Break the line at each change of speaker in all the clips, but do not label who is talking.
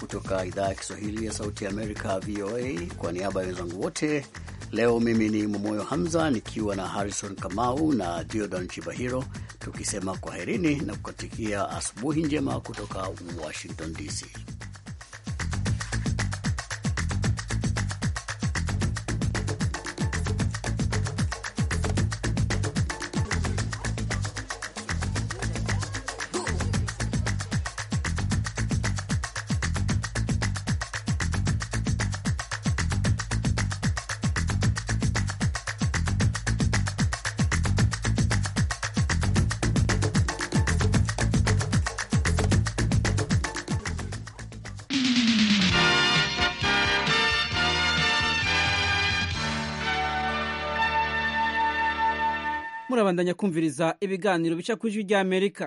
kutoka idhaa ya Kiswahili ya Sauti ya Amerika, VOA. Kwa niaba ya wenzangu wote leo, mimi ni Momoyo Hamza nikiwa na Harrison Kamau na Diodon Chibahiro, tukisema kwaherini na kukatikia asubuhi njema kutoka Washington DC.
murabandanya kumviriza ibiganiro bica ku ijwi rya amerika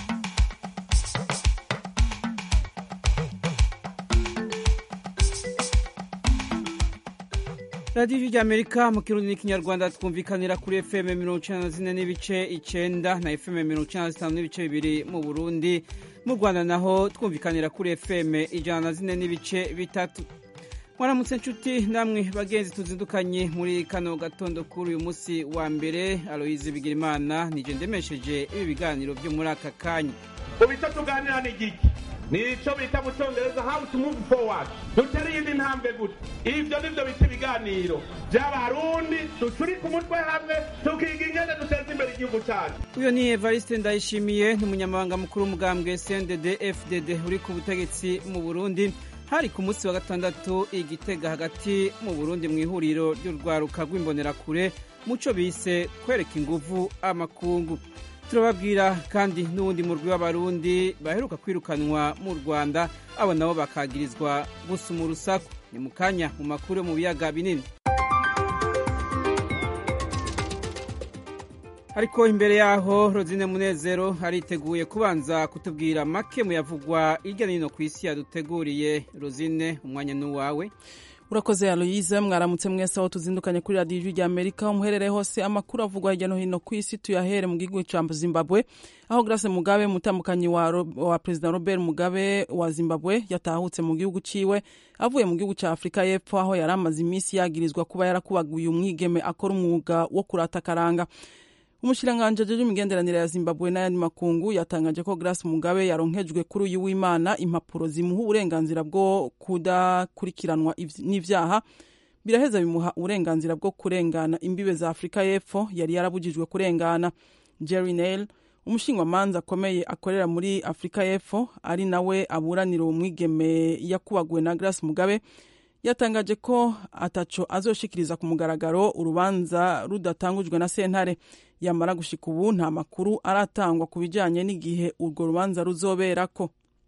radiyo ijwi rya amerika mu kirundi n'ikinyarwanda twumvikanira kuri fm mirongo icenda na zine n'ibice icenda na fm mirongo icenda na zitanu n'ibice bibiri mu burundi mu rwanda naho twumvikanira kuri fm ijana na zine n'ibice bitatu mwaramutse nshuti namwe bagenzi tuzindukanye muri kano gatondo kuri uyu munsi wa mbere aloyize bigirimana nije ndemesheje ibi biganiro byo muri aka kanya
mu bice tuganira ni igiki ni icyo bita mu cyongereza how to move forward dutere iyindi ntambwe gute ibyo ni byo bita ibiganiro by'abarundi ducuri ku mutwe hamwe tukiga ingene duteza imbere igihugu cyacu
uyu ni evariste ndayishimiye ni umunyamabanga mukuru w'umugambwe cndd fdd uri ku butegetsi mu burundi hari ku munsi wa gatandatu igitega hagati mu burundi mu ihuriro ry'urwaruka rw'imbonerakure muco bise kwereka inguvu amakungu turababwira kandi n'uwundi murwi w'abarundi baheruka kwirukanwa mu rwanda abo nabo bakagirizwa gusuma urusaku ni mu kanya mu makuru yo mu biyaga binini ariko imbere yaho rozine munezero ariteguye kubanza kutubwira make mu yavugwa hirya no hino ku isi yaduteguriye rozine umwanya n'uwawe
urakoze aloyize mwaramutse mwese aho tuzindukanye kuri radiyo ijwi rya amerika umuherere hose amakuru avugwa hirya no hino ku isi tuyahere mu gihugu cya zimbabwe aho grace mugabe umutambukanyi wa, wa perezida robert mugabe wa zimbabwe yatahutse mu gihugu ciwe avuye mu gihugu cya afurika y'epfo aho yari amaze iminsi yagirizwa kuba yarakubaguye umwigeme akora umwuga wo kurata akaranga umushikiranganji ajeje imigenderanire ya zimbabwe n'ayandi makungu yatangaje ko grace mugabe yaronkejwe kuri uyu w'imana impapuro zimuha uburenganzira bwo kudakurikiranwa n'ivyaha biraheza bimuha uburenganzira bwo kurengana imbibe za afurika y'epfo yari yarabujijwe kurengana jerry nail umushingwamanza akomeye akorera muri afurika y'epfo ari nawe aburanira uwo mwigeme yakubaguwe na grace mugabe yatangaje ko ataco azoshikiriza ku mugaragaro urubanza rudatangujwe na sentare yamara gushika ubu nta makuru aratangwa ku bijanye n'igihe urwo rubanza ruzoberako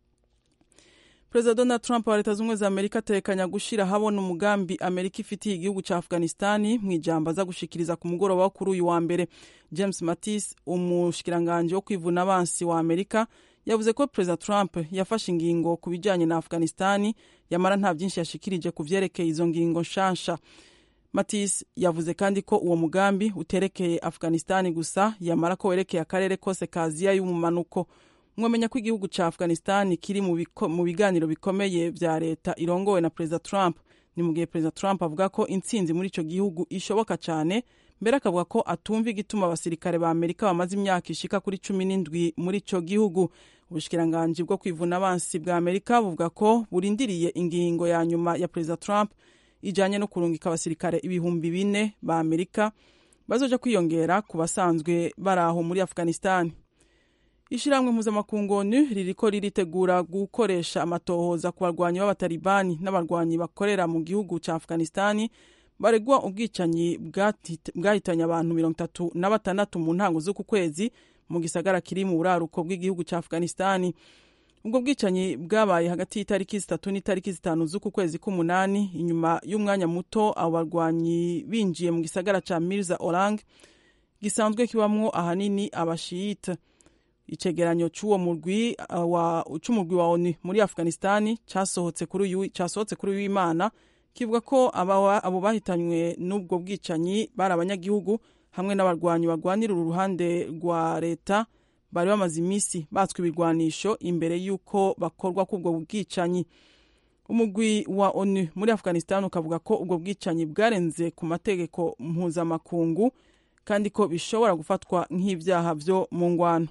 perezida donald trump wa leta z'ubumwe za amerika atekanya gushira habona umugambi amerika ifitiye igihugu ca afghanistani mu ijambo aza gushikiriza ku mugoroba wo kuri uyu wa mbere james mattis umushikiranganji wo kwivuna abansi wa amerika yavuze ko perezida trump yafashe ingingo ku bijanye na afghanistani yamara nta byinshi yashikirije ku vyerekeye izo ngingo nshasha matis yavuze kandi ko uwo mugambi uterekeye afghanistani gusa yamara ko werekeye akarere kose ka aziya y'umumanuko mwamenya ko igihugu ca afghanistani kiri mu biganiro bikomeye vya leta irongowe na perezida trump ni mu gihe perezida trump avuga ko intsinzi muri ico gihugu ishoboka cane mbere akavuga ko atumva igituma abasirikare ba amerika bamaze imyaka ishika kuri cumi n'indwi muri ico gihugu ubushikiranganji bwo kwivuna abansi bwa amerika buvuga ko burindiriye ingingo ya nyuma ya perezida trump ijanye no kurungika abasirikare ibihumbi bine ba amerika bazoja kwiyongera ku basanzwe bari aho muri afghanistan ishirahamwe mpuzamakungu onu ririko riritegura gukoresha amatohoza ku barwanyi b'abatalibani n'abarwanyi bakorera mu gihugu ca afghanistani baregwa ubwicanyi bwahitanye abantu mirongo itatu na batandatu mu ntango z'uku kwezi mu gisagara kiri mu buraruko bw'igihugu ca afghanistani ubwo bwicanyi bwabaye hagati y'itariki zitatu n'itariki zitanu z'uku kwezi k'umunani inyuma y'umwanya muto abo barwanyi binjiye mu gisagara ca mirza orang gisanzwe kibamwo ahanini abashiyita icegeranyo c'uwo murwi wa c'umurwi wa onu muri afghanistani casohotse kuri uyu casohotse kuri uyu imana kivuga ko abo bahitanywe n'ubwo bwicanyi bari abanyagihugu hamwe n'abarwanyi barwanira uruhande rwa leta bari bamaze iminsi batswe ibigwanisho imbere y'uko bakorwa k'ubwo bwicanyi umugwi wa onu muri afghanistan ukavuga ko ubwo bwicanyi bwarenze ku mategeko mpuzamakungu kandi ko bishobora gufatwa nk'ibyaha byo mu ngwano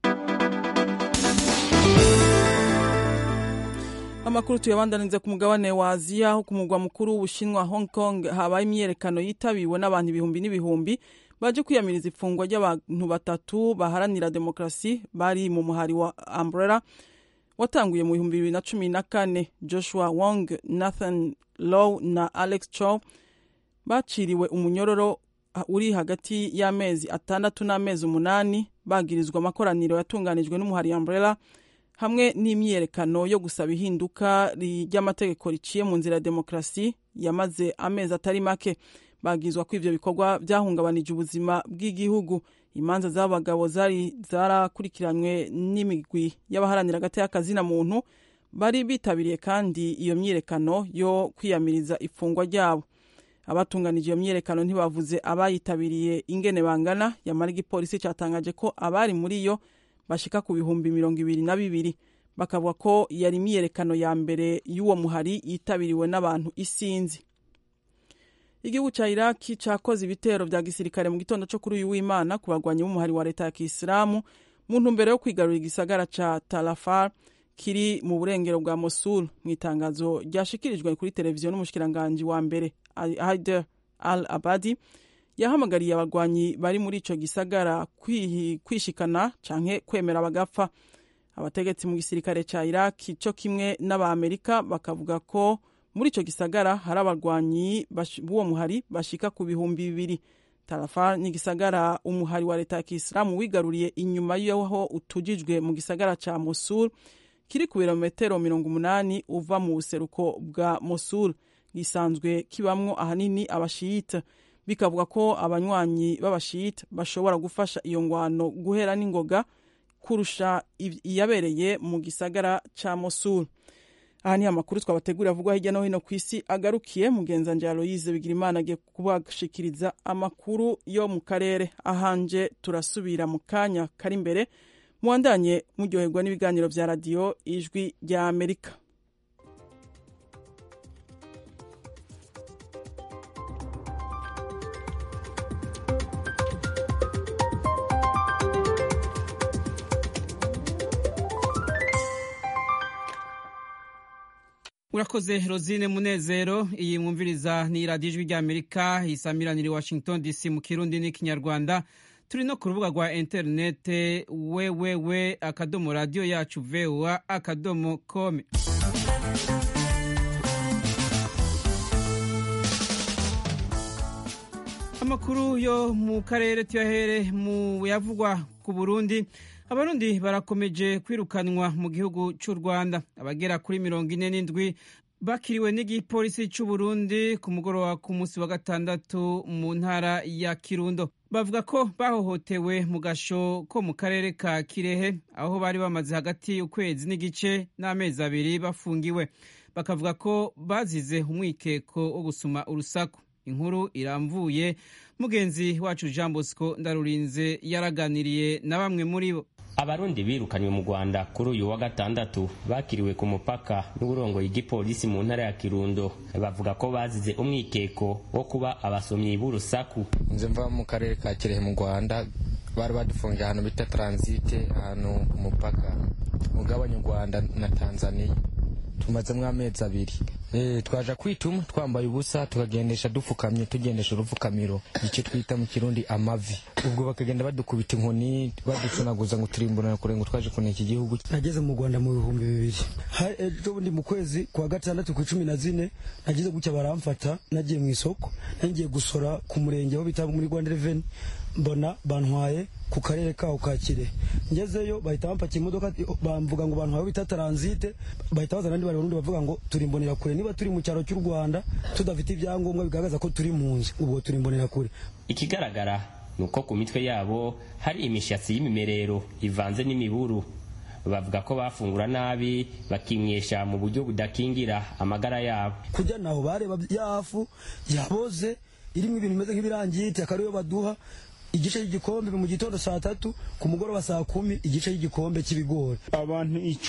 amakuru tuyabandanize ku mugabane wa aziya aho ku mugwa mukuru w'ubushinwa hong kong habaye imyiyerekano yitabiwe n'abantu ibihumbi n'ibihumbi baje kwiyamiriza ifungwa ry'abantu batatu baharanira demokarasi bari mu muhari wa umbrella watanguye mu bihumbi bibiri na cumi na kane joshua wong nathan low na alex chow baciriwe umunyororo uri hagati y'amezi atandatu n'amezi umunani bagirizwa amakoraniro yatunganijwe n'umuhari umbrella hamwe n'imyiyerekano yo gusaba ihinduka ry'amategeko riciye mu nzira ya demokarasi yamaze amezi atari make bagizwa ko ivyo bikorwa byahungabanije ubuzima bw'igihugu imanza z'abagabo zari zarakurikiranywe n'imigwi y'abaharanira agateka kazina muntu bari bitabiriye kandi iyo myiyerekano yo kwiyamiriza ifungwa ryabo abatunganije iyo myiyerekano ntibavuze abayitabiriye ingene bangana yamara igipolisi cyatangaje ko abari muri yo bashika ku bihumbi mirongo ibiri na bibiri bakavuga ko yari imyiyerekano ya mbere y'uwo muhari yitabiriwe n'abantu isinzi igihugu cya iraki cyakoze ibitero bya gisirikare mu gitondo cyo kuri uyu w'imana ku bagwanyi b'umuhari wa leta ya kisilamu mu ntumbero yo kwigarurira igisagara cya tarafar kiri mu burengero bwa mosul mu itangazo ryashikirijwe kuri televiziyo n'umushikiranganji wa mbere haider al abadi yahamagariye abagwanyi bari muri ico gisagara kwishikana canke kwemera bagapfa abategetsi mu gisirikare ca iraki co kimwe n'abamerika bakavuga ko muri ico gisagara hari abarwanyi b'uwo muhari bashika ku bihumbi bibiri tarafar ni igisagara umuhari wa leta ya kisilamu wigaruriye inyuma y'aho utujijwe mu gisagara ca mosul kiri ku birometero mirongo umunani uva mu buseruko bwa mosul gisanzwe kibamwo ahanini abashiyita bikavuga ko abanywanyi b'abashiyita bashobora gufasha iyo ngwano guhera n'ingoga kurusha iyabereye mu gisagara ca mosul aha ni amakuru twabategurira avugwa hirya no hino ku isi agarukiye mugenzanje aloyize bigira imana agiye kubashikiriza amakuru yo mu karere ahanje turasubira mu kanya kari imbere muwandanye muryoherwa n'ibiganiro vya radiyo ijwi rya amerika
urakoze rosine munezero iyi mwumviriza ni radiyo ijwi ry'amerika isamiranira i washington dc mu kirundi n'ikinyarwanda turi no ku rubuga rwa interinete wewewe akadomo radiyo yacu voa akadomo kome amakuru yo mu karere tuyahere mu yavugwa ku burundi abarundi barakomeje kwirukanwa mu gihugu cy'u rwanda abagera kuri mirongo ine n'indwi bakiriwe n'igipolisi cy'u burundi ku mugoroba ku munsi wa gatandatu mu ntara ya kirundo bavuga ko bahohotewe mu gasho ko mu karere ka kirehe aho bari bamaze hagati y'ukwezi n'igice n'amezi abiri bafungiwe bakavuga ko bazize umwikeko wo gusuma urusaku inkuru iramvuye mugenzi wacu jean bosco ndarurinze yaraganiriye na bamwe muri bo
abarundi birukanywe mu rwanda kuri uyu wa gatandatu bakiriwe ku mupaka n'uburongoye igipolisi mu ntara ya kirundo bavuga ko bazize umwikeko wo kuba abasomyi b'urusaku
nze mva mu karere ka kirehe mu rwanda bari badufungiye ahantu bita taransite ahantu ku mupaka ugabanya u rwanda na tanzania tumazemo amezi abiri twaje kwituma twambaye ubusa tukagendesha dupfukamye tugendesha urupfukamiro icyo twita mu kirundi amavi ubwo bakagenda badukubita inkoni baducunaguza ngo turimbura kure ngo twaje kuneka igihugu
nageze mu rwanda mu bihumbi bibiri ejo bundi mu kwezi kwa gatandatu ku cumi na zine nageze gutya baramfata nagiye mu isoko nagiye gusora ku murenge aho bita muri rwanda reveni mbona bantwaye ku karere kaho ka kire ngezeyo bahita bampakiye imodoka bamvuga ngo bantwaye bita taransite bahita bazana andi barundi bavuga ngo turi imbonera kure niba turi mu cyaro cy'u rwanda tudafite ibyangombwa bigaragaza ko turi mu nzu ubwo turi imbonera kure
ikigaragara ni uko ku mitwe yabo hari imishatsi y'imimerero ivanze n'imiburu bavuga ko bafungura nabi bakimwesha mu buryo budakingira amagara yabo
kujya naho bareba yafu yaboze irimo ibintu bimeze nk'ibirangiti akaba ariyo baduha igice cy'igikombe mu gitondo saa tatu ku mugoroba saa kumi igice cy'igikombe cy'ibigori
abantu icumi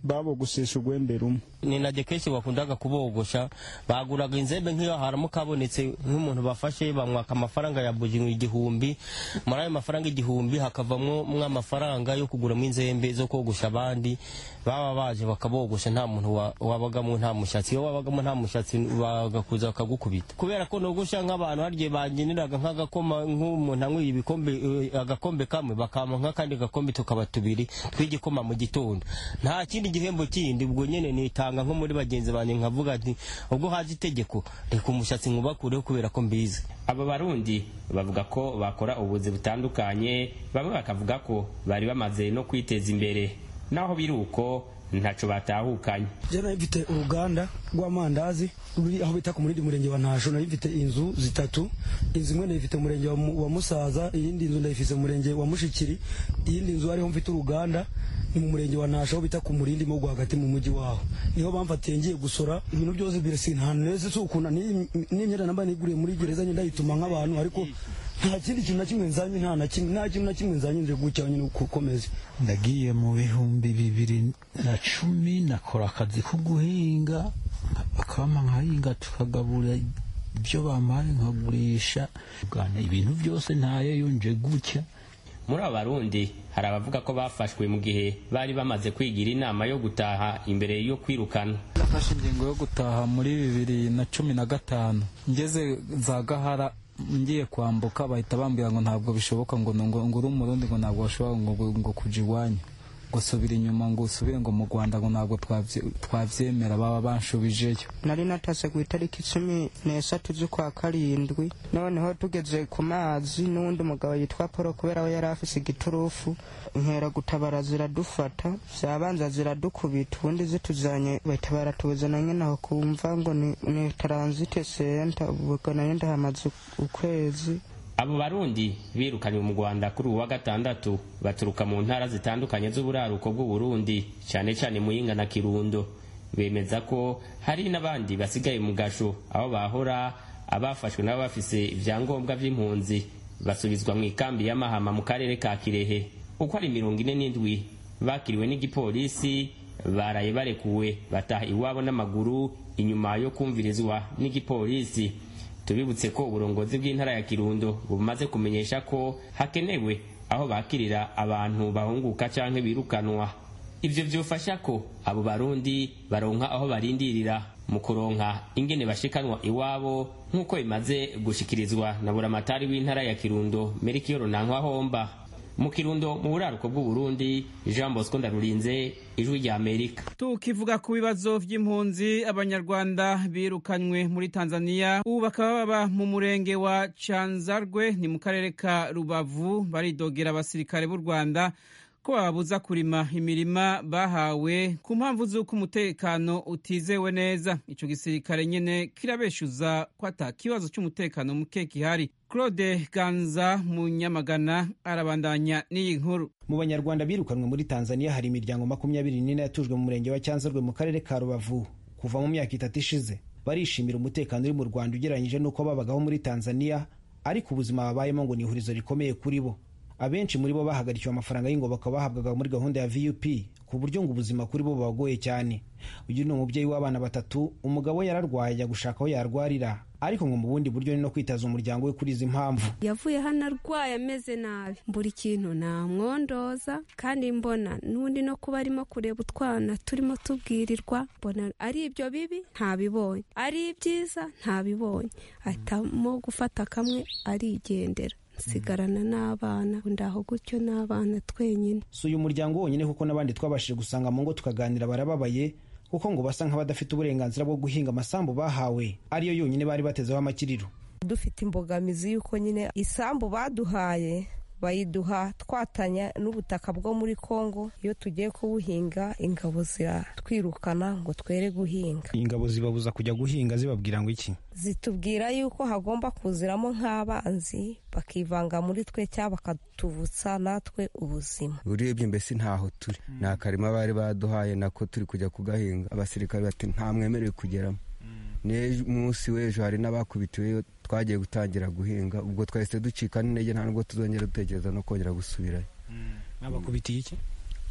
babogosesha urwembe rumwe
ni na kenshi bakundaga kubogosha baguraga inzembe nk'iyo haramuka habonetse nk'umuntu bafashe bamwaka amafaranga ya buri igihumbi muri ayo mafaranga igihumbi hakavamo amafaranga yo kuguramo inzembe zo kogosha abandi baba baje bakabogosha nta muntu wabagamo nta mushatsi iyo wabagamo nta mushatsi bagakuza bakagukubita kubera ko nogosha nk'abantu harya bangeneraga nk'agakoma nk'umuntu anywiye ibikombe agakombe kamwe bakama nk'akandi gakombe tukaba tubiri tw'igikoma mu gitondo nta kindi gihembo kindi ubwo nyene nitanga nko muri bagenzi banjye nkavuga ati ubwo haje itegeko reka umushatsi nkubakureho kubera ko mbizi
aba barundi bavuga ko bakora ubuzi butandukanye bamwe bakavuga ko bari bamaze no kwiteza imbere naho biri uko ntaco batahukanye
je nari mfite uruganda rw'amandazi ruri aho bita ku murindi murenge wa ntasho nari mfite inzu zitatu inzu imwe ndayifite murenge wa musaza iyindi nzu ndayifise murenge wa mushikiri iyindi nzu ariho mfite uruganda ni mu murenge wa ntasho aho bita ku murindi mo rwagati mu mujyi waho niho bamfatiye ngiye gusora ibintu byose birasi nta neza si ukunda n'imyenda namba niguriye muri gereza nyine ndayituma nk'abantu ariko nta kindi kintu na kimwe nzanye nta na kimwe nta kintu na kimwe nzanye nje gutya nyine ukomeze
ndagiye mu bihumbi bibiri na cumi nakora akazi ko guhinga bakabama nkahinga tukagabura ibyo bampaye nkagurisha ibintu byose ntayo nje gutya
muri aba barundi hari abavuga ko bafashwe mu gihe bari bamaze kwigira inama yo gutaha imbere yo kwirukana
nafashe ingingo yo gutaha muri bibiri na cumi na gatanu ngeze za gahara ngiye kwambuka bahita bambwira ngo ntabwo bishoboka ngo ngo uri umurundi ngo ntabwo bashobora ngo kuja iwanyu ngo subira inyuma ngo usubire ngo mu rwanda ngo ntabwo twavyemera baba banshubijeyo
nari natase ku itariki cumi n'eshatu z'ukwa karindwi noneho tugeze ku mazi n'uwundi mugabo yitwa paul kubera we yari afise igiturufu nkera gutabara ziradufata vyabanza ziradukubita ubundi zituzanye bahita baratuzana nyene aho kumva ngo ni, ni transite center ubwo nayo ndahamaze ukwezi
abo barundi birukanywe mu rwanda kuri uwa gatandatu baturuka mu ntara zitandukanye z'uburaruko bw'uburundi cyane cyane muyinga na kirundo bemeza ko hari n'abandi basigaye mu gasho aho bahora abafashwe nabo bafise ibyangombwa by'impunzi basubizwa mu ikambi y'amahama mu karere ka kirehe uko ari mirongo ine n'indwi bakiriwe n'igipolisi baraye barekuwe bataha iwabo n'amaguru inyuma yo kumvirizwa n'igipolisi tubibutse ko uburongozi bw'intara ya kirundo bumaze kumenyesha ko hakenewe aho bakirira abantu bahunguka canke birukanwa ivyo vyofasha ko abo barundi baronka aho barindirira mu kuronka ingene bashikanwa iwabo nk'uko bimaze gushikirizwa na buramatari w'intara ya kirundo merikiyoro nankwa mu kirundo mu buraruko bw'uburundi jean bosco ndarurinze ijwi rya amerika
tukivuga ku bibazo vy'impunzi abanyarwanda birukanywe muri tanzania ubu bakaba baba mu murenge wa canzarwe ni mu karere ka rubavu baridogera abasirikare b'u rwanda ko bababuza kurima imirima bahawe ku mpamvu z'uko umutekano utizewe neza ico gisirikare nyene kirabeshuza ko ata kibazo c'umutekano muke gihari claude ganza munyamagana arabandanya n'iyi nkuru
mu banyarwanda birukanwe muri tanzania hari imiryango makumyabiri n'ine yatujwe mu murenge wa cyanzarwe mu karere ka rubavu kuva mu myaka itatu ishize barishimira umutekano uri mu rwanda ugereranyije n'uko babagaho muri tanzania ariko ubuzima babayemo ngo ni ihurizo rikomeye kuri bo abenshi muri bo bahagarikiwe amafaranga y'ingoboka bahabwaga muri gahunda ya vup ku buryo ngo ubuzima kuri bo bubagoye cyane uyu ni umubyeyi w'abana batatu umugabo we yararwaye ajya gushaka aho yarwarira ariko ngo mu bundi buryo ni no kwitaza umuryango we kuri izi mpamvu
yavuye hano arwaye ameze nabi buri kintu namwondoza kandi mbona n'undi no kuba arimo kureba utwana turimo tubwirirwa mbona ari ibyo bibi ntabibonye ari ibyiza ntabibonye ahitamo gufata kamwe arigendera nsigarana n'abana ndaho gutyo n'abana twenyine
si uyu muryango wonyine kuko n'abandi twabashije gusanga mu ngo tukaganira barababaye kuko ngo basa nk'abadafite uburenganzira bwo guhinga amasambu bahawe ariyo yonyine bari batezeho amakiriro
dufite imbogamizi y'uko nyine isambu baduhaye bayiduha twatanya n'ubutaka bwo muri kongo iyo tugiye kubuhinga ingabo ziratwirukana ngo twere guhinga
ingabo zibabuza kujya guhinga zibabwira ngo iki
zitubwira yuko hagomba kuziramo nk'abanzi bakivanga muri twe cyangwa bakatuvutsa natwe ubuzima
urebye mbese ntaho turi ni akarima bari baduhaye nako turi kujya kugahinga abasirikare bati nta mwemerewe kugeramo munsi w'ejo hari n'abakubitiweyo twagiye gutangira guhinga ubwo twahise ducika n'intege nta nubwo tuzongera dutekereza no kongera gusubirayo
abakubitiye iki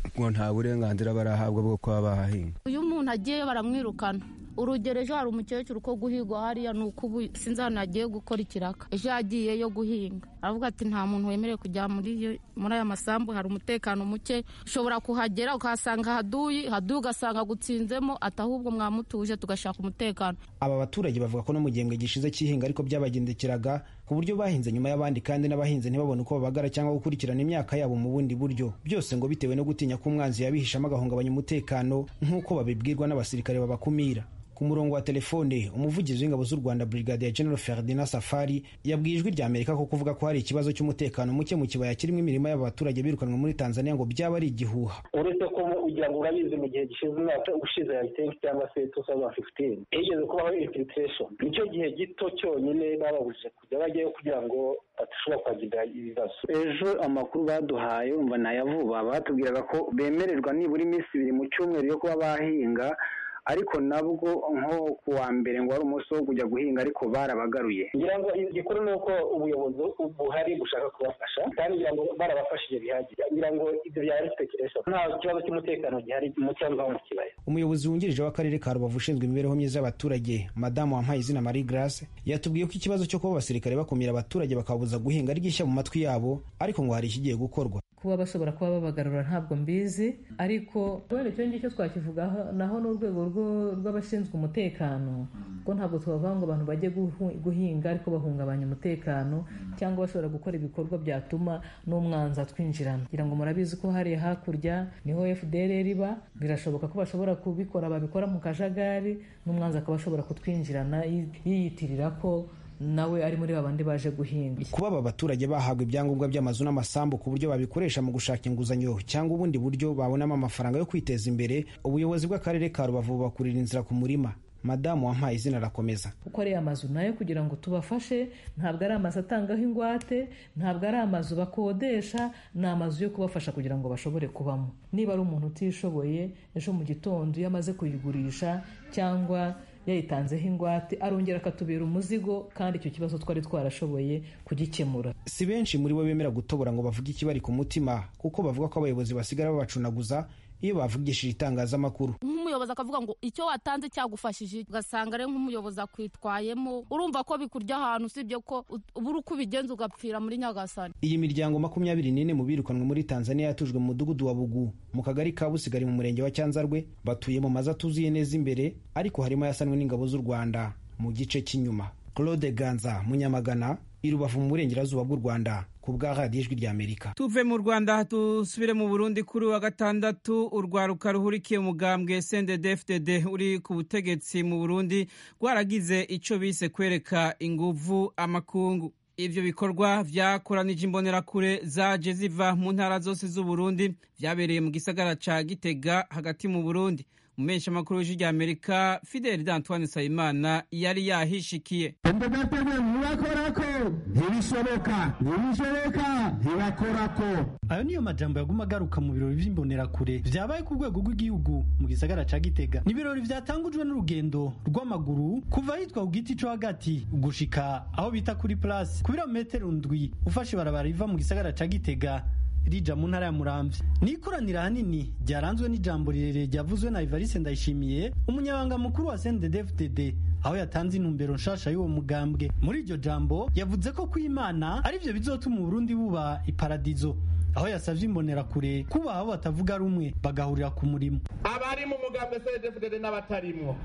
ngo nta burenganzira barahabwa bwo kuba bahahinga
uyu muntu agiyeyo baramwirukana urugero ejo hari umukecuru ko guhigwa hariya ni uko ubu sinzi ahantu yagiye gukora ikiraka ejo yagiyeyo guhinga aravuga ati nta muntu wemerewe kujya muri aya masambu hari umutekano muke ushobora kuhagera ukahasanga haduyi haduyi ugasanga agutsinzemo ati ahubwo mwamutuje tugashaka umutekano
aba baturage bavuga ko no mu gihembwe gishize cy'ihinga ariko byabagendekeraga ku buryo bahinze nyuma y'abandi kandi n'abahinzi ntibabone uko babagara cyangwa gukurikirana imyaka yabo mu bundi buryo byose ngo bitewe no gutinya ko umwanzi yabihishamo agahungabanya umutekano nk'uko babibwirwa n'abasirikare babakumira ku murongo wa telefone umuvugizi w'ingabo z'u rwanda brigadier general ferdinand safari yabwiye ijwi rya amerika ko kuvuga ko hari ikibazo cy'umutekano muke mu kibaya kirimo imirimo y'aba baturage birukanwe muri tanzania ngo byaba ari igihuha
uretse ko ugira ngo urabizi mu gihe gishize umwaka ushize ya tenki cyangwa se tu thousand fifteen higeze kubaho infiltration nicyo gihe gito cyonyine bababujije kujya bajyayo kugira ngo badashobora kuhagira ibibazo ejo amakuru baduhaye umva nayavuba batubwiraga ko bemererwa nibura iminsi ibiri mu cyumweru yo kuba bahinga ariko nabwo nko ku wa mbere ngo wari umunsi wo kujya guhinga ariko barabagaruye ngira ngo igikuru ni uko ubuyobozi buhari bushaka kubafasha kandi ngira ngo barabafashije bihagije ngira ngo ibyo byari speculation nta kibazo cy'umutekano gihari mu cyangwa mu kibaya
umuyobozi wungirije w'akarere ka rubavu ushinzwe imibereho myiza y'abaturage madamu wampaye izina marie grace yatubwiye ko ikibazo cyo kuba abasirikare bakumira abaturage bakababuza guhinga ari gishya mu matwi yabo ariko ngo hari ikigiye gukorwa
kuba bashobora kuba babagarura ntabwo mbizi ariko wenda icyo ngicyo twakivugaho naho n'urwego rw'abashinzwe umutekano ko ntabwo twavuga ngo abantu bajye guhinga ariko bahungabanya umutekano cyangwa bashobora gukora ibikorwa byatuma n'umwanzi atwinjirana kugira ngo murabizi ko hariya hakurya niho fdr iba birashoboka ko bashobora kubikora babikora mu kajagari n'umwanzi akaba ashobora kutwinjirana yiyitirira ko nawe ari muri babandi baje guhinga
kuba aba baturage bahabwa ibyangombwa by'amazu n'amasambu ku buryo babikoresha mu gushaka inguzanyo cyangwa ubundi buryo babonamo amafaranga yo kwiteza imbere ubuyobozi bw'akarere ka rubavu bubakurira inzira ku murima madamu wampaye izina arakomeza
kuko ariya mazu nayo kugira ngo tubafashe ntabwo ari amazu atangaho ingwate ntabwo ari amazu bakodesha ni amazu yo kubafasha kugira ngo bashobore kubamo niba ari umuntu utishoboye ejo mu gitondo iyo amaze kuyigurisha cyangwa yayitanzeho ingwate arongera akatubera umuzigo kandi icyo kibazo twari twarashoboye kugikemura
si benshi muri bo bemera gutobora ngo bavuge ikibari ku mutima kuko bavuga ko abayobozi basigara babacunaguza iyo bavugishije itangazamakuru
nk'umuyobozi akavuga ngo icyo watanze cyagufashije ugasanga ari nk'umuyobozi akwitwayemo urumva ko bikurya ahantu usibye ko ubura uko ubigenza ugapfira muri nyagasani
iyi miryango makumyabiri n'ine mu birukanwe muri tanzania yatujwe mu mudugudu wa bugu mu kagari ka busigari mu murenge wa cyanzarwe batuye mu mazu atuzuye neza imbere ariko harimo ayasanwe n'ingabo z'u rwanda mu gice cy'inyuma claude ganza munyamagana i rubavu mu burengerazuba bw'u rwanda ku bwa radiyo ijwi ry'amerika
tuve mu rwanda dusubire mu burundi kuri wa gatandatu urwaruka ruhurikiye umugambwe sndfdd uri ku butegetsi mu burundi rwaragize icyo bise kwereka inguvu amakungu ibyo bikorwa byakoranije imbonerakure zaje ziva mu ntara zose z'uburundi byabereye mu gisagara ca gitega hagati mu burundi umesha makuru w'ijwi rya amerika fideli d'antoine nsabimana yari yahishikiye
endegatebe ntibakorako ntibishoboka ntibishoboka ntibakorako
ayo niyo majambo yaguma agaruka mu birori vy'imbonerakure vyabaye ku rwego rw'igihugu mu gisagara ca gitega ni ibirori vyatangujwe n'urugendo rw'amaguru kuva hitwa ku giti co hagati gushika aho bita kuri place ku birometero ndwi ufashe ibarabara riva mu gisagara ca gitega rija mu ntara ya muramvya ni ikoraniro ahanini ryaranzwe n'ijambo rirerire ryavuzwe na evariste ndayishimiye umunyabanga mukuru wa sndfdd aho yatanze intumbero nshasha y'uwo mugambwe muri iryo jambo yavuze ko kw'imana ari vyo bizotuma uburundi buba iparadizo aho yasavye imbonerakure kuba abo batavuga rumwe bagahurira ku murimo
abari mu mugambwe sndfdd n'abatarimwo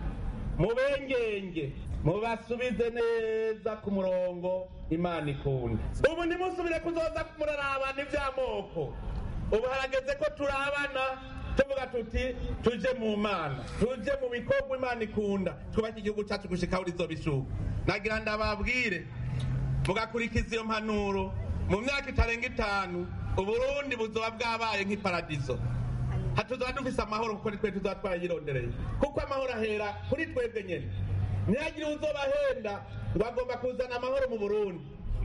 mubengenge mubasubize neza ku murongo imana ikunda ubu ntimusubire kuzoza murarabana iby'amoko ubu harageze ko turabana tuvuga tuti tuje mu mana tuje mu bikorwa imana ikunda twubake igihugu cyacu gushika aho rizobishuka nagira ndababwire mugakurikiza iyo mpanuro mu myaka itarenga itanu uburundi buzoba bwabaye nk'iparadizo hatuzaba dufise amahoro kuko nitwe tuzaba twarayirondereye kuko amahoro ahera kuri twebwe nyene ntihagire uzobahenda ngo agomba kuzana amahoro mu burundi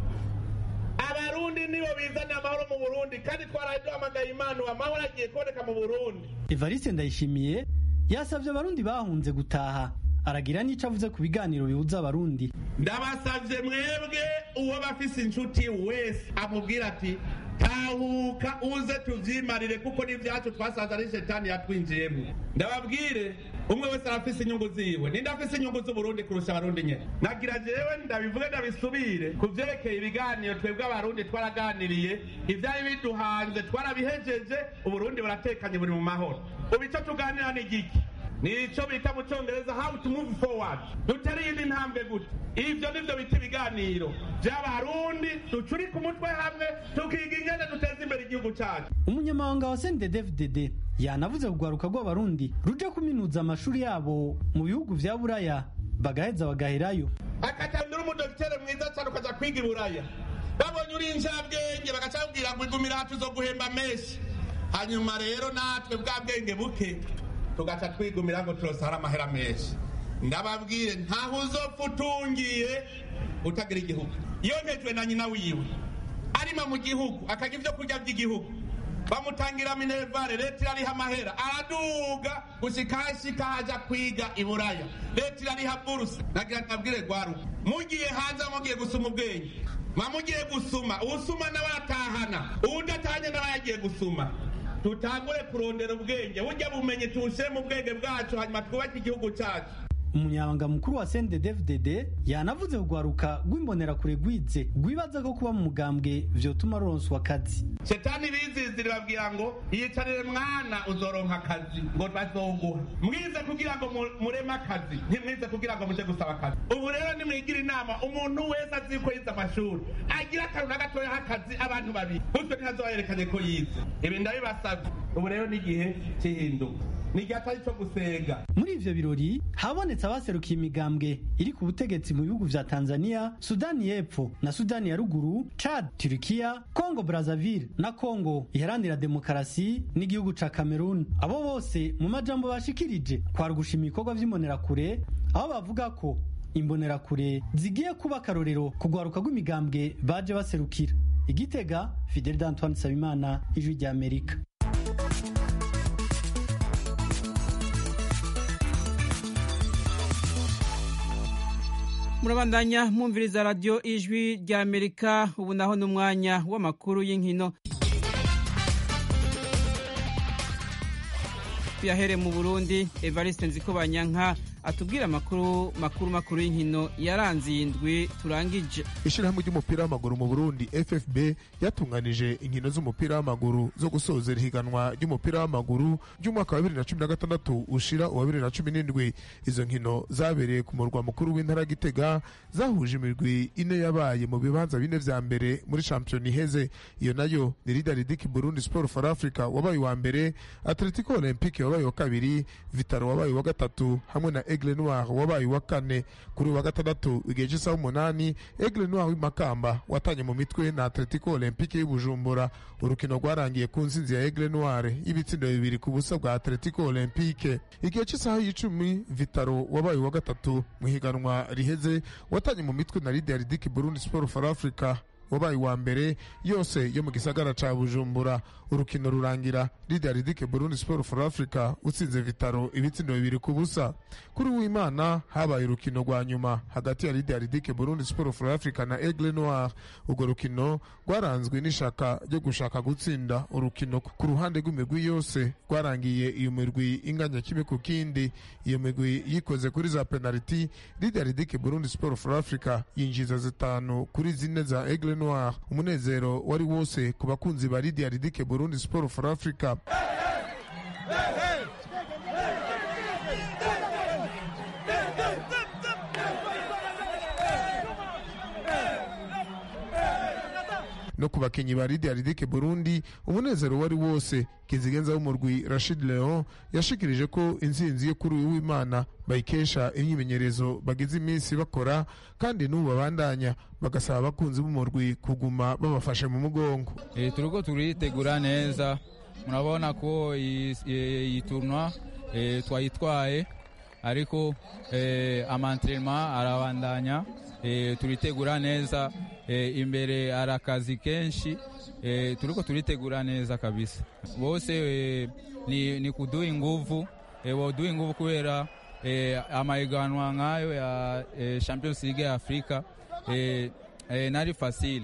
abarundi nibo bizana amahoro mu burundi kandi twaraye duhamagaye imana amahoro agiye kuboneka mu burundi
evariste ndayishimiye yasabye abarundi bahunze gutaha aragira n'ico avuze ku biganiro bihuza abarundi
ndabasavye mwebwe uwo bafise inshuti wese amubwira ati tawe tahuka uze tuvyimarire kuko n'ivyacu twasanze ari shetani yatwinjiyemo ndababwire umwe wese arafise inyungu ziwe ninde afise inyungu z'uburundi kurusha abarundi nyene nagira jewe ndabivuge ndabisubire ku vyerekeye ibiganiro twebwe abarundi twaraganiriye ivyari biduhanze twarabihejeje uburundi buratekanye buri mu mahoro ubu ico tuganira ni igiki nico bita mu congereza how to move forward dutera iyindi ntambwe gute ivyo nivyo bita ibiganiro vy'abarundi ducurika umutwe hamwe tukiga ingene duteza imbere igihugu cacu
umunyamabanga wa CNDD-FDD yanavuze kugwaruka rw'abarundi ruje kuminuza amashuri yabo mu bihugu vya buraya bagaheza bagaherayo
akatandura umudokitere mwiza cyane ukaja kwiga i buraya babonye uri injabwenge bagaca babwira ngo igumira hacu zo guhemba menshi hanyuma rero natwe bwa bwenge buke tugaca twigumira ngo turosara amahera menshi ndababwire ntaho uzopfa utungiye utagira igihugu yontejwe na nyina wiwe arima mu gihugu akaga ibyo kurya by'igihugu bamutangira minervare leta irariha amahera araduga gushika hashika haja kwiga i buraya leta irariha burusa nagira ndabwire gwaruka mugiye hanze mugiye gusuma ubwenge mamugiye gusuma uwusuma nawe atahana uwudatahanye nawe yagiye gusuma tutangure kurondera ubwenge burya bumenyi tuwushyire mu bwenge bwacu hanyuma twubake igihugu cyacu
umunyabanga mukuru wa CNDD-FDD yanavuze kugwaruka rw'imbonerakure rwize rwibaza ko kuba mu mugambwe vyotuma ruronswa akazi
shetani bizizira babwira ngo yicarire mwana uzoronka akazi ngo bazoguha mwize kugira ngo mu- mureme akazi ntimwize kugira ngo muje gusaba akazi ubu rero nimwigira inama umuntu wese azi ko yize amashuri agira akantu na gatoya h'akazi abantu babiri gutyo ntihazoherekanye ko yize ibi ndabibasabye ubu rero ni igihe cy'ihinduka ni igihe atari cyo gusenga
muri ivyo birori habonetse abaserukiye imigambwe iri ku butegetsi mu bihugu vya tanzania sudani y'epfo na sudani ya ruguru chad turikiya congo brazzaville na congo iharanira demokarasi n'igihugu ca cameroon abo bose mu majambo bashikirije kwari ugushima ibikorwa vy'imbonerakure aho bavuga ko imbonerakure zigiye kuba akarorero ku rwaruka rw'imigambwe baje baserukira igitega fidel d'antoine sabimana ijwi ry'amerika
murabandanya mwumviriza radiyo ijwi rya amerika ubu naho ni umwanya w'amakuru y'inkino tuyahere mu burundi evariste nzikobanyanka atubwira amakuru makuru makuru y'inkino yaranze iyi ndwi turangije
ishyirahamwe ry'umupira w'amaguru mu burundi ffb yatunganije inkino z'umupira w'amaguru zo gusoza ihiganwa ry'umupira w'amaguru ry'umwaka wa bibiri na cumi na gatandatu ushira uwa bibiri na cumi n'indwi izo nkino zabereye ku murwa mukuru w'intara ya gitega zahuje imirwi ine yabaye mu bibanza bine vya mbere muri shampiyona iheze iyo nayo ni lidaridiki burundi sport for africa wabaye uwa mbere atletico olympique wabaye uwa kabiri vitaro wabaye uwa gatatu hamwe na aigle noir wabaye uwa kane kuri uwa gatandatu igihe cy'isaha umunani aigle noir w'imakamba watanye mu mitwe na atletico olympique y'ubujumbura urukino rwarangiye ku nsinzi ya aigle noir y'ibitsindo bibiri ku busa bwa atletico olympique igihe cy'isaha y'icumi vitaro wabaye uwa gatatu mu higanwa riheze watanye mu mitwe na lidaridiki burundi sport for africa wabaye uwa mbere yose yo mu gisagara ca bujumbura urukino rurangira lidaridike burundi sport for africa utsinze vitaro ibitsindo bibiri ku busa kuri w'imana habaye urukino rwa nyuma hagati ya lidaridike burundi sport for africa na aigle noir urwo rukino rwaranzwe n'ishaka ryo gushaka gutsinda urukino ku ruhande rw'imigwi yose rwarangiye iyo mirwi inganya kimwe ku kindi iyo migwi yikoze kuri za penaliti lidaridike burundi sport for africa yinjiza zitanu kuri zine za aigle noir umunezero wari wose ku bakunzi ba lidaridike burundi sport for africa no ku bakinnyi ba lidaridike burundi umunezero wari wose kizigenza w'umurwi rashid leon yashikirije ko intsinzi yo kuri uyu w'imana bayikesha imyimenyerezo bagize iminsi bakora kandi n'ubu babandanya bagasaba abakunzi b'umurwi kuguma babafashe mu mugongo
E, turiko turitegura neza murabona ko iyi iyi tournoi e, twayitwaye ariko e, amantrenema arabandanya e, turitegura neza e, imbere hari akazi kenshi e, turiko turitegura neza kabisa bose e, ni, ni kuduha inguvu e, boduha inguvu kubera e, amahiganwa nk'ayo ya e, champions league ya afrika e, e, nari fasile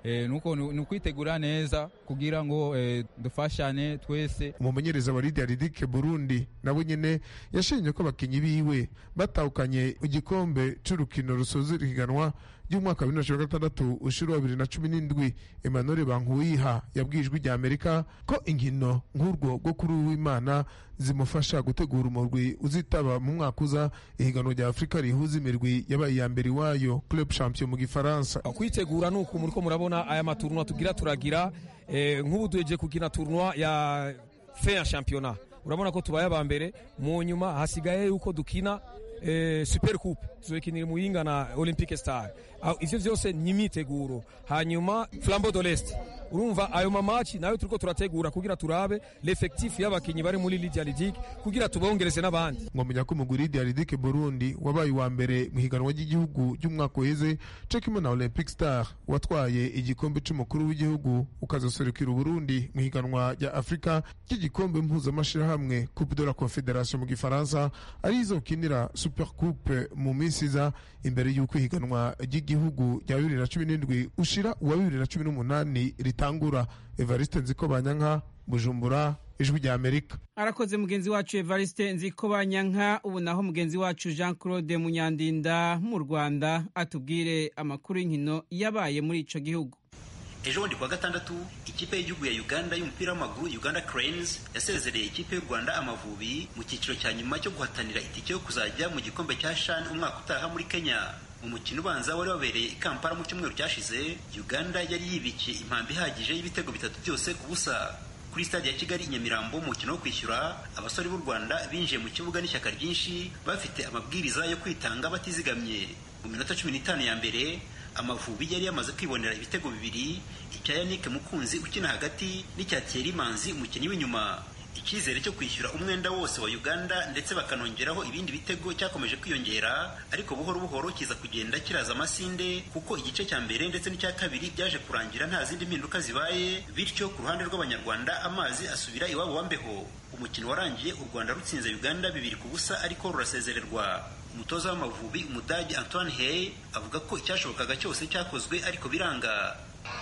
eh, nuko ni ukwitegura neza kugira ngo eh, dufashane twese
umumenyereza wa Lydia Ridike Burundi nabo nyene yashimye ko abakinyi biwe batahukanye igikombe c'urukino rusoza ihiganwa ry'umwaka wa bibiri na cumi na gatandatu ushira wa bibiri na cumi n'indwi Emmanuel Bankuyiha yabwiye ijwi rya Amerika ko inkino nk'urwo rwo kuri uwimana zimufasha gutegura umurwi uzitaba mu mwaka uza ihiganwa rya Afurika rihuza imirwi yabaye iya mbere iwayo Club Champion mu gifaransa
kwitegura nuko muriko murabona aya maturnwa tugira turagira eh, nk'ubu duheje kugina turnwa ya fin ya championnat urabona ko tubaye aba mbere mu nyuma hasigaye yuko dukina eh, super coupe tuzokinira muyinga na olympique star ivyo vyose ni imyiteguro hanyuma flambeau de l'est urumva ayo mamaci nayo turiko turategura kugira turabe l'effectif y'abakinyi bari muri Lydia Lidic kugira tubongereze n'abandi
mwamenya ko umugwi Lydia Lidic Burundi wabaye wa mbere mu higanwa ry'igihugu ry'umwaka uheze co kimwe na Olympic Star watwaye igikombe c'umukuru w'igihugu ukazoserukira Burundi mu higanwa rya Afrika ry'igikombe mpuzamashirahamwe Coupe de la Confédération mu gifaransa ari izokinira Super Coupe mu minsi iza imbere y'uko ihiganwa ry'igihugu rya bibiri na cumi n'indwi ushira uwa bibiri na cumi n'umunani ritangura evariste nziko banyanka bujumbura ijwi rya amerika
arakoze mugenzi wacu evariste nziko banyanka ubu naho mugenzi wacu jean claude munyandinda mu rwanda atubwire amakuru y'inkino yabaye muri ico gihugu
ejo bundi kuwa gatandatu ikipe y'igihugu ya uganda y'umupira w'amaguru uganda cranes yasezereye ikipe y'u rwanda amavubi mu cyiciro cya nyuma cyo guhatanira itike yo kuzajya mu gikombe cya shan umwaka utaha muri kenya mu mukino ubanza wari wabereye i kampala mu cyumweru cyashize uganda yari yibikiye impambi ihagije y'ibitego bitatu byose ku busa kuri stade ya kigali i nyamirambo mu mukino wo kwishyura abasore b'u rwanda binjiye mu kibuga n'ishyaka ryinshi bafite amabwiriza yo kwitanga batizigamye mu minota cumi n'itanu ya mbere amavubi yari yamaze kwibonera ibitego bibiri icya yannick mukunzi ukina hagati n'icya thierry manzi umukinnyi w'inyuma icyizere cyo kwishyura umwenda wose wa uganda ndetse bakanongeraho ibindi bitego cyakomeje kwiyongera ariko buhoro buhoro kiza kugenda kiraza amasinde kuko igice cya mbere ndetse n'icya kabiri byaje kurangira nta zindi mpinduka zibaye bityo ku ruhande rw'abanyarwanda amazi asubira iwabo wa mbeho umukino warangiye u rwanda rutsinze uganda bibiri ku busa ariko rurasezererwa umutoza w'amavubi umudage antoine hey avuga ko icyashobokaga cyose cyakozwe ariko biranga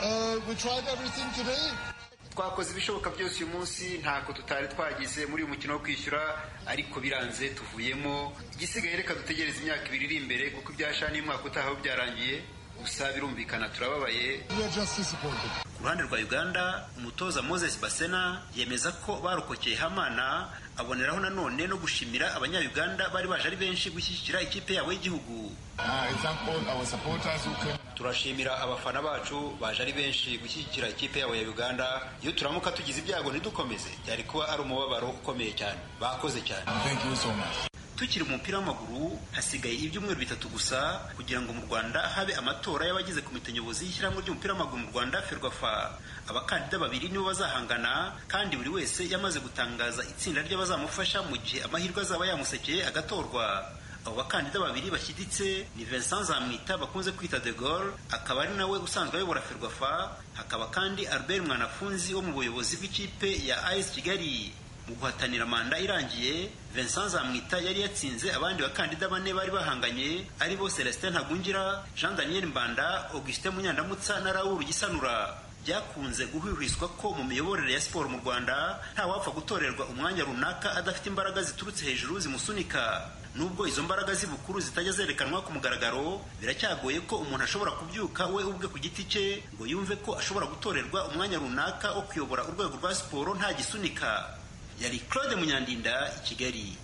twakoze ibishoboka byose uyu munsi ntako tutari twagize muri uyu mukino wo kwishyura ariko biranze tuvuyemo igisigaye reka dutegereze imyaka ibiri iri imbere kuko ibyashani umwaka utaha byarangiye gusa birumvikana turababaye ku ruhande rwa uganda umutoza moses basena yemeza ko barokokeye hamana aboneraho nanone no gushimira abanyayuganda bari baje ari benshi gushyigikira ikipe yabo y'igihugu turashimira abafana bacu baje ari benshi gushyigikira ikipe yabo ya uganda iyo turamuka tugize ibyago ntidukomeze byari kuba ari umubabaro ukomeye cyane bakoze cyane tukiri mu mupira w'amaguru hasigaye ibyumweru bitatu gusa kugira ngo mu rwanda habe amatora y'abagize komite nyobozi y'ishyirahamwe ry'umupira w'amaguru mu rwanda ferwafa abakandida babiri nibo bazahangana kandi buri wese yamaze gutangaza itsinda ry'abazamufasha mu gihe amahirwe azaba yamusekeye agatorwa abo bakandida babiri bashyiditse ni Vincent Zamwita bakunze kwita De Gaulle akaba ari nawe usanzwe ayobora Ferwafa hakaba kandi Albert Mwanafunzi wo mu buyobozi bw'ikipe ya AS Kigali mu guhatanira manda irangiye Vincent Zamwita yari yatsinze abandi bakandida bane bari bahanganye ari bo Celestin Ntagungira Jean Daniel Mbanda Augustin Munyandamutsa na Raoul Gisanura byakunze guhwihwiswa ko mu miyoborere ya siporo mu Rwanda nta wapfa gutorerwa umwanya runaka adafite imbaraga ziturutse hejuru zimusunika nubwo izo mbaraga z'ibukuru zitajya zerekanwa ku mugaragaro biracyagoye ko umuntu ashobora kubyuka we ubwe ku giti cye ngo yumve ko ashobora gutorerwa umwanya runaka wo kuyobora urwego rwa siporo nta gisunika yari claude munyandinda i kigali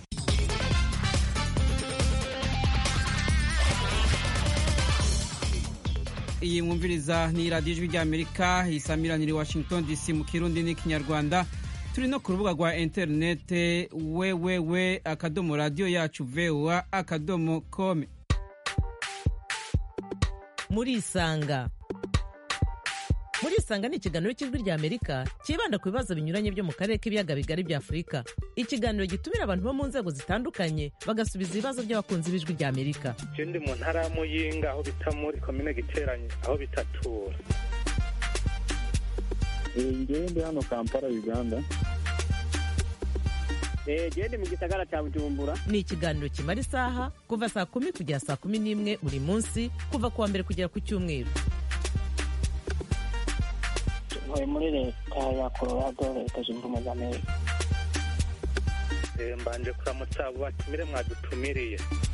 iyi mwumviriza ni radiyo ijwi ry'amerika isamiraniye washington dc mu kirundi n'ikinyarwanda turi no ku rubuga rwa interinete wewewe akadomo radiyo yacu voa akadomo kome
murisanga murisanga ni ikiganiro cy'ijwi ry'amerika cyibanda ku bibazo binyuranye byo mu karere k'ibiyaga bigari bya afurika ikiganiro gitumira abantu bo mu nzego zitandukanye bagasubiza ibibazo by'abakunzi b'ijwi ry'amerika
je ndi mu ntara ya muyinga aho bita muri komine giteranye aho bitatura
ngewe ndi hano kampala uganda
gende mu gisagara cya bujumbura ni ikiganiro kimara isaha kuva saa kumi kugera saa kumi n'imwe buri munsi kuva ku wa mbere kugera ku cyumweru
ntuye muri leta ya colorado leta zunze ubumwe za amerika
mbanje kuramutsa abo batumire mwadutumiriye